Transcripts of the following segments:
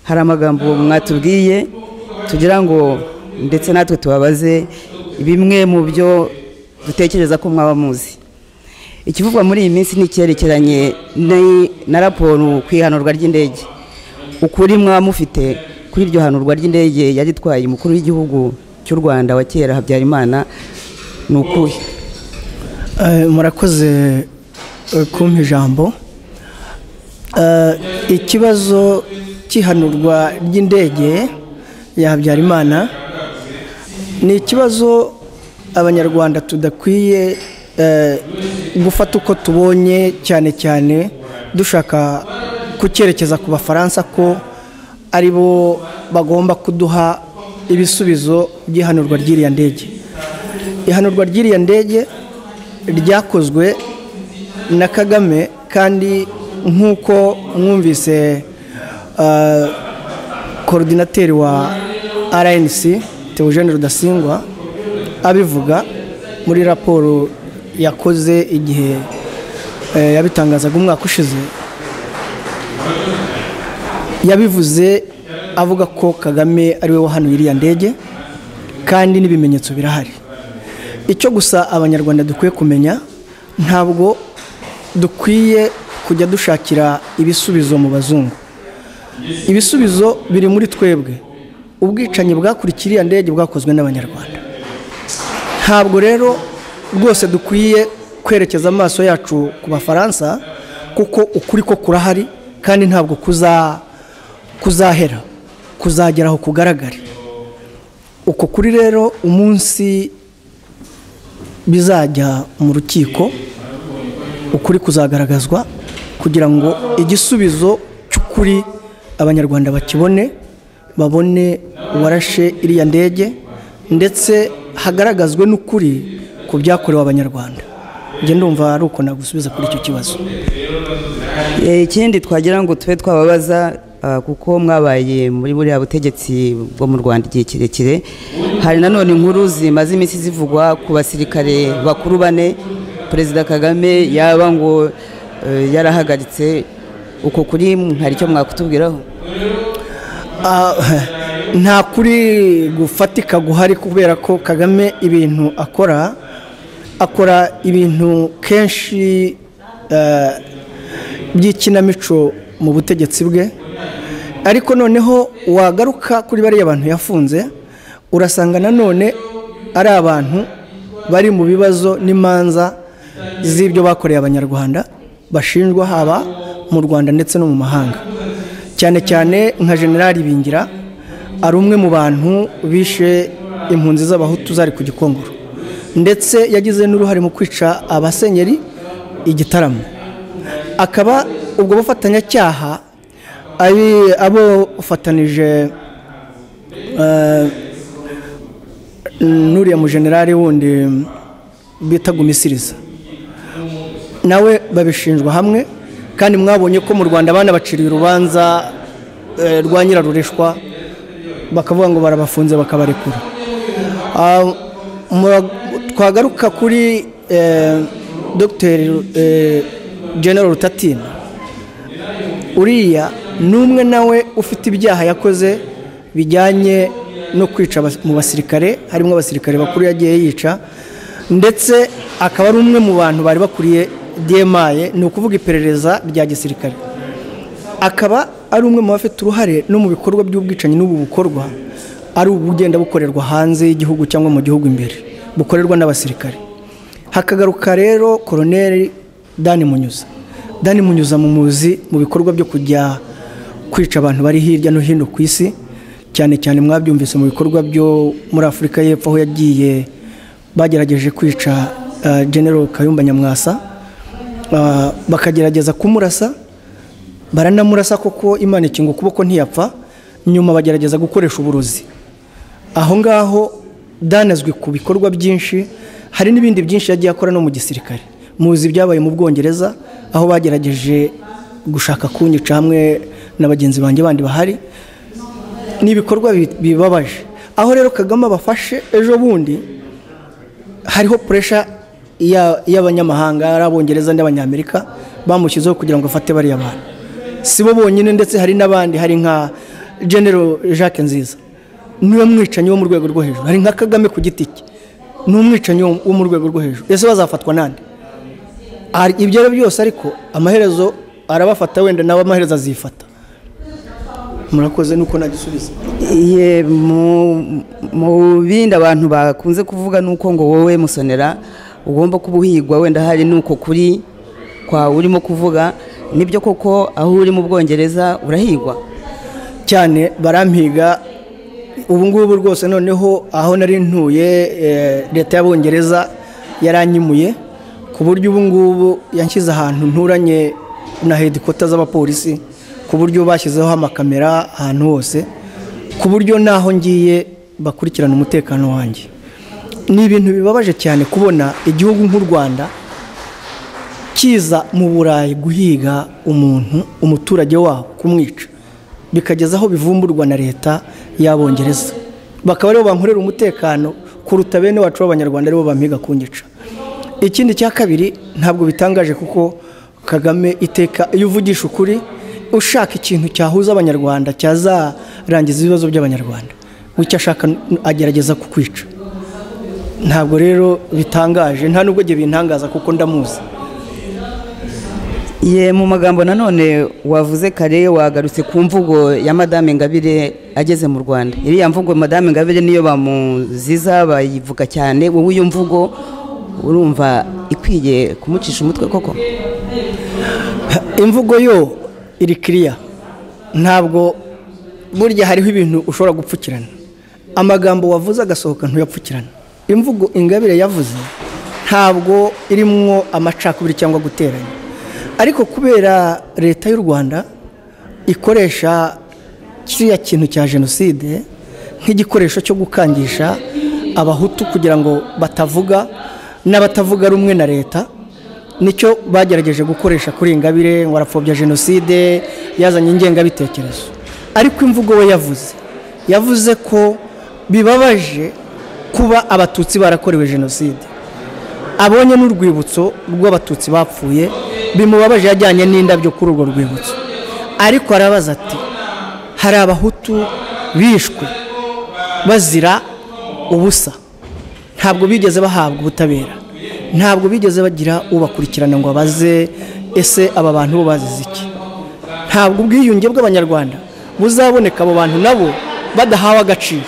hari amagambo mwatubwiye tugira ngo ndetse natwe tubabaze bimwe mu byo dutekereza ko mwaba muzi ikivugwa muri iyi minsi n'icyerekeranye na raporo ku ihanurwa ry'indege ukuri mwaba mufite kuri iryo hanurwa ry'indege yari itwaye umukuru w'igihugu cy'u rwanda wa kera habyarimana ni ukuhe murakoze kumpa ijambo ikibazo cy'ihanurwa ry'indege ya habyarimana ni ikibazo abanyarwanda tudakwiye gufata uko tubonye cyane cyane dushaka kucyerekeza ku bafaransa ko ari bo bagomba kuduha ibisubizo by'ihanurwa ry'iriya ndege ihanurwa ry'iriya ndege ryakozwe na kagame kandi nk'uko mwumvise korodinateri wa rnc teogene rudasingwa abivuga muri raporo yakoze igihe yabitangazaga umwaka ushize yabivuze avuga ko kagame ariwe wahanuye iriya ndege kandi n'ibimenyetso birahari icyo gusa abanyarwanda dukwiye kumenya ntabwo dukwiye kujya dushakira ibisubizo mu bazungu ibisubizo biri muri twebwe ubwicanyi bwakurikiye iriya ndege bwakozwe n'abanyarwanda ntabwo rero rwose dukwiye kwerekeza amaso yacu ku bafaransa kuko ukuri ko kurahari kandi ntabwo kuzahera kuzagera aho kugaragare uko kuri rero umunsi bizajya mu rukiko ukuri kuzagaragazwa kugira ngo igisubizo cy'ukuri abanyarwanda bakibone babone uwarashe iriya ndege ndetse hagaragazwe n'ukuri ku byakorewe abanyarwanda njye ndumva ari uko nagusubiza kuri icyo kibazo ikindi twagira ngo tube twababaza kuko mwabaye muri buriya butegetsi bwo mu rwanda igihe kirekire hari nanone inkuru zimaze iminsi zivugwa ku basirikare bakuru bane perezida kagame yaba ngo yarahagaritse uko kuri hari icyo mwakutubwiraho nta kuri gufatika guhari kubera ko kagame ibintu akora akora ibintu kenshi by'ikinamico mu butegetsi bwe ariko noneho wagaruka kuri bariya bantu yafunze urasanga nanone ari abantu bari mu bibazo n'imanza z'ibyo bakoreye abanyarwanda bashinjwa haba mu rwanda ndetse no mu mahanga cyane cyane nka generali bingira ari umwe mu bantu bishe impunzi z'abahutu zari ku gikongoro ndetse yagize n'uruhare mu kwica abasenyeri igitaramo akaba ubwo bufatanyacyaha abo ufatanije n'uriya mujenerali wundi bita gumisiriza nawe babishinjwa hamwe kandi mwabonye ko mu rwanda banabaciriye urubanza rwa nyirarureshwa bakavuga ngo barabafunze bakabarekura twagaruka kuri dogiteri general rutatina uriya ni umwe nawe ufite ibyaha yakoze bijyanye no kwica mu basirikare harimo abasirikare bakuru yagiye yica ndetse akaba ari umwe mu bantu bari bakuriye demaye ni ukuvuga iperereza rya gisirikare akaba ari umwe mu bafite uruhare no mu bikorwa by'ubwicanyi n'ubu bukorwa ari ubugenda bukorerwa hanze y'igihugu cyangwa mu gihugu imbere bukorerwa n'abasirikare hakagaruka rero koroneri dani munyuza dani munyuza mu muzi mu bikorwa byo kujya kwica abantu bari hirya no hino ku isi cyane cyane mwabyumvise mu bikorwa byo muri afurika y'epfo aho yagiye bagerageje kwica general kayumba nyamwasa bakagerageza kumurasa baranamurasa koko imana ikinga ukuboko ntiyapfa nyuma bagerageza gukoresha uburozi aho ngaho danazwi ku bikorwa byinshi hari n'ibindi byinshi yagiye akora no mu gisirikare muzi ibyabaye mu bwongereza aho bagerageje gushaka kunyica hamwe na bagenzi banjye bandi bahari ni ibikorwa bibabaje aho rero kagame abafashe ejo bundi hariho puresha y'abanyamahanga ari abongereza n'abanyamerika bamushyizeho kugira ngo afate bariya bantu si bo bonyine ndetse hari n'abandi hari nka genero jacques nziza niwe mwicanyi wo mu rwego rwo hejuru hari nka kagame ku giti cye ni umwicanyi wo wo mu rwego rwo hejuru ese bazafatwa nande Hari ibyo ari byose ariko amaherezo arabafata wenda nawe amaherezo azifata murakoze nuko nagisubiza Ye, mu- mu bindi abantu bakunze kuvuga ni uko ngo wowe musonera ugomba kuba uhigwa wenda hari nuko kuri kwawe urimo kuvuga nibyo koko aho uri mu bwongereza urahigwa cyane barampiga ubu ngubu rwose noneho aho nari ntuye eh, leta y'abongereza yaranyimuye ku buryo ubu ngubu yanshyize ahantu nturanye na hedikota z'abapolisi ku buryo bashyizeho amakamera ahantu hose ku buryo n'aho ngiye bakurikirana umutekano wanjye ni ibintu bibabaje cyane kubona igihugu nk'u rwanda kiza mu burayi guhiga umuntu umuturage wabo kumwica bikageza aho bivumburwa na leta y'abongereza bakaba aribo bankorera umutekano kuruta bene wacu b'abanyarwanda aribo bampiga kunyica ikindi cya kabiri ntabwo bitangaje kuko kagame iteka iyo uvugisha ukuri ushaka ikintu cyahuza abanyarwanda cyazarangiza ibibazo by'abanyarwanda w'icyo ashaka agerageza kukwica ntabwo rero bitangaje nta nubwo igihe bintangaza kuko ndamuzi ye mu magambo nanone wavuze kare wagarutse ku mvugo ya madame ngabire ageze mu rwanda iriya mvugo madame ngabire niyo bamuziza bayivuga cyane wowe iyo mvugo urumva ikwiye kumucisha umutwe koko imvugo yo iri kiriya ntabwo burya hariho ibintu ushobora gupfukirana amagambo wavuze agasohoka ntuyapfukirana imvugo ingabire yavuze ntabwo irimwo amacakubiri cyangwa guteranya ariko kubera leta y'u rwanda ikoresha kiriya kintu cya jenoside nk'igikoresho cyo gukangisha abahutu kugira ngo batavuga n'abatavuga rumwe na leta nicyo bagerageje gukoresha kuri ingabire ngo arapfobya jenoside yazanye ingengabitekerezo ariko imvugo we yavuze yavuze ko bibabaje kuba abatutsi barakorewe jenoside abonye n'urwibutso rw'abatutsi bapfuye bimubabaje yajyanye n'indabyo kuri urwo rwibutso ariko arabaza ati hari abahutu bishwe bazira ubusa ntabwo bigeze bahabwa ubutabera ntabwo bigeze bagira ubakurikirana ngo abaze ese aba bantu bo bazize iki ntabwo ubwiyunge bw'abanyarwanda buzaboneka abo bantu nabo badahawe agaciro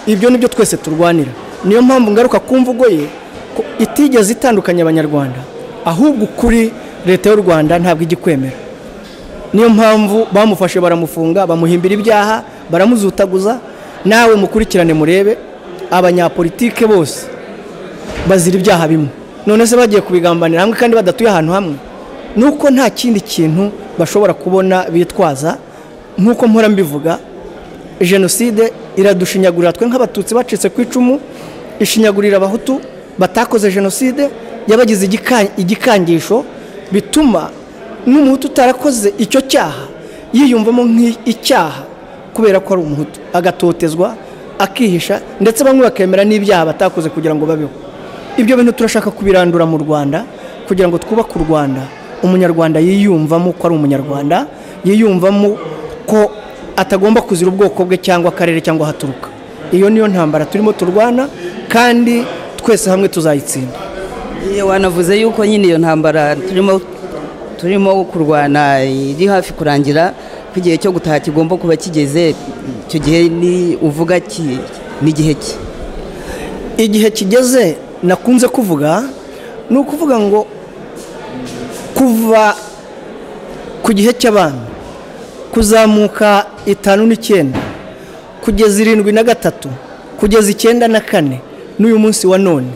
ibyo nibyo twese turwanira niyo mpamvu ngaruka ku mvugo ye ko itigeze itandukanya abanyarwanda ahubwo ukuri leta y'u rwanda ntabwo ijya ikwemera niyo mpamvu bamufashe baramufunga bamuhimbira ibyaha baramuzutaguza nawe mukurikirane murebe abanyapolitike bose bazira ibyaha bimwe none se bagiye kubigambanira hamwe kandi badatuye ahantu hamwe nuko nta kindi kintu bashobora kubona bitwaza nkuko mpora mbivuga jenoside iradushinyagurira twe nk'abatutsi bacitse ku icumu ishinyagurira abahutu batakoze jenoside yabagize igika- igikangisho bituma n'umuhutu utarakoze icyo cyaha yiyumvamo nk'icyaha kubera ko ari umuhutu agatotezwa akihisha ndetse bamwe bakemera n'ibyaha batakoze kugira ngo babeho ibyo bintu turashaka kubirandura mu rwanda kugira ngo twubake u rwanda umunyarwanda yiyumvamo ko ari umunyarwanda yiyumvamo ko atagomba kuzira ubwoko bwe cyangwa akarere cyangwa aho aturuka iyo niyo ntambara turimo turwana kandi twese hamwe tuzayitsinda Iyo wanavuze yuko nyine iyo ntambara turimo turimo kurwana iri hafi kurangira ko igihe cyo gutaha kigomba kuba kigeze icyo gihe ni uvuga ki n'igihe ki igihe kigeze nakunze kuvuga ni ukuvuga ngo kuva ku gihe cy'abami kuzamuka itanu n'icyenda kugeza irindwi na gatatu kugeza icyenda na kane n'uyu munsi wa none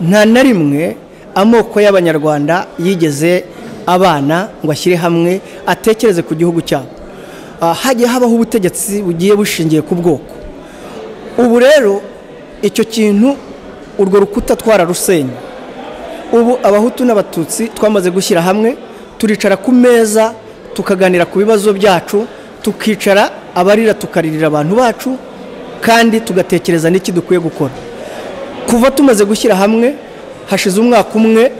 nta na rimwe amoko y'abanyarwanda yigeze abana ngo ashyire hamwe atekereze ku gihugu cyabo Ah, hagiye habaho ubutegetsi bugiye bushingiye ku bwoko ubu rero icyo kintu urwo rukuta twararusenye ubu abahutu n'abatutsi twamaze gushyira hamwe turicara ku meza tukaganira ku bibazo byacu tukicara abarira tukaririra abantu bacu kandi tugatekereza n'iki dukwiye gukora kuva tumaze gushyira hamwe hashize umwaka umwe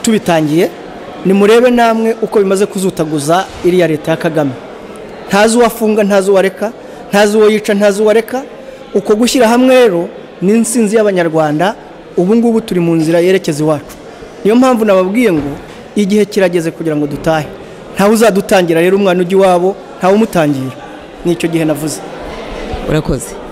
tubitangiye nimurebe namwe uko bimaze kuzutaguza iriya leta ya kagame ntazi uwo afunga ntazi uwo areka ntazi uwo yica ntazi uwo areka uko gushyira hamwe rero ni insinzi y'abanyarwanda ubu ngubu turi mu nzira yerekeza iwacu niyo mpamvu nababwiye ngo igihe kirageze kugira ngo dutahe ntawe uzadutangira rero umwana ujya iwabo ntawe umutangira ni icyo gihe navuze urakoze